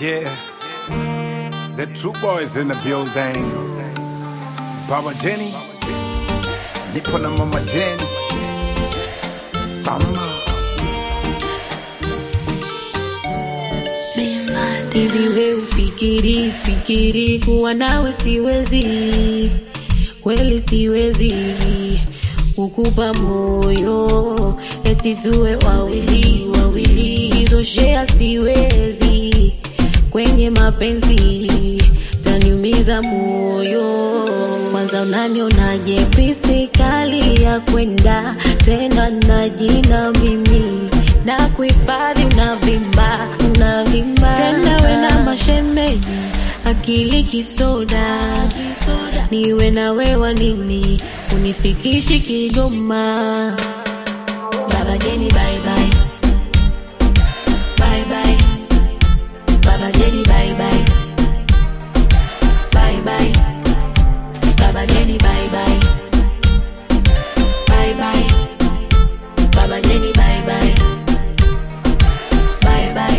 Yeah, the true boys in the building. Baba Jenny, nipo na mama Jenny. Summer. Hivi we ufikiri fikiri kuwa nawe siwezi, kweli siwezi kukupa moyo eti tuwe wawili wawili, hizo shea siwezi kwenye mapenzi, taniumiza moyo. Kwanza unanionaje pisi kali ya kwenda tena na jina mimi na kuhifadhi unavimba unavimba tena we na mashemeji akili kisoda niwe na wewa nini unifikishi Kigoma Baba Jeni bye bye bye bye Baba Jeni bye bye bye bye Baba Jeni bye bye bye bye Baba Jeni bye bye bye bye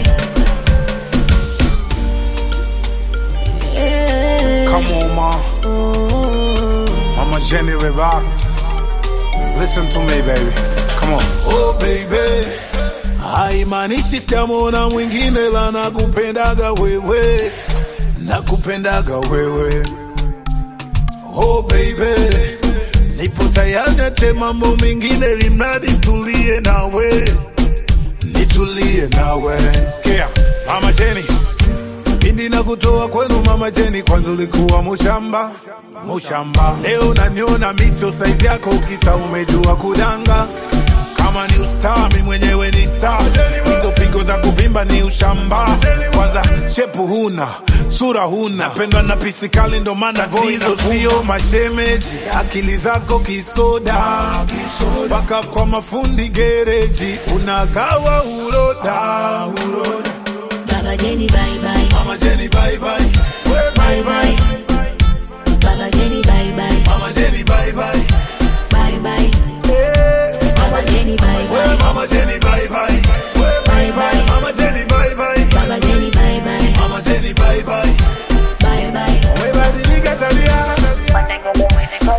yeah. Come on, ma. oh. Mama Jenny relax. Listen to me, baby. Come on. Oh baby, haimaanishi sitamwona mwingine, la nakupendaga wewe, nakupendaga wewe. Oh baby, nipo tayari ate mambo mengine, limradi tulie nawe, nitulie nawe. Yeah, Mama Jenny. Pindi na kutoa kwenu mama Jeni, kwanza ulikuwa mushamba mushamba, leo naniona miso saizi yako, kisa umejua kudanga. Kama ni ustaa, mi mwenyewe ni staa, hizo pigo za kuvimba ni ushamba. Kwanza shepu huna, sura huna, pendwa na pisi kali, ndo maana hizo sio mashemeji. Akili zako kisoda, mpaka kwa mafundi gereji unagawa uroda, uroda. Baba Jeni bye bye Mama Jenny, bye bye. Bye bye bye. Baba Jeni bye bye Mama Jenny, bye bye. bye bye Hey. Baba Jeni bye Well, bye Mama Jenny, bye bye. Well, bye bye. Mama Jenny, bye bye. Baba Jeni bye bye Mama Jenny, bye bye. bye bye Umebadilika tabia.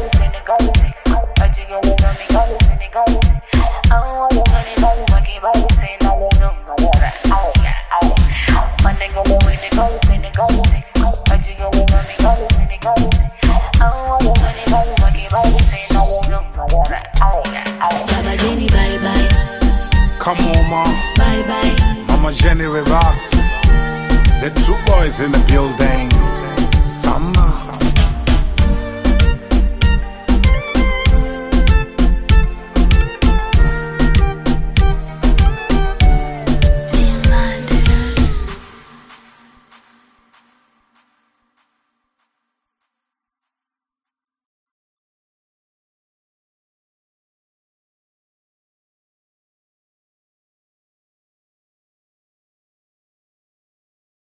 Baba Jeni bye bye Come on, ma. bye bye Mama Jenny relax. The true boys in the building. Summer.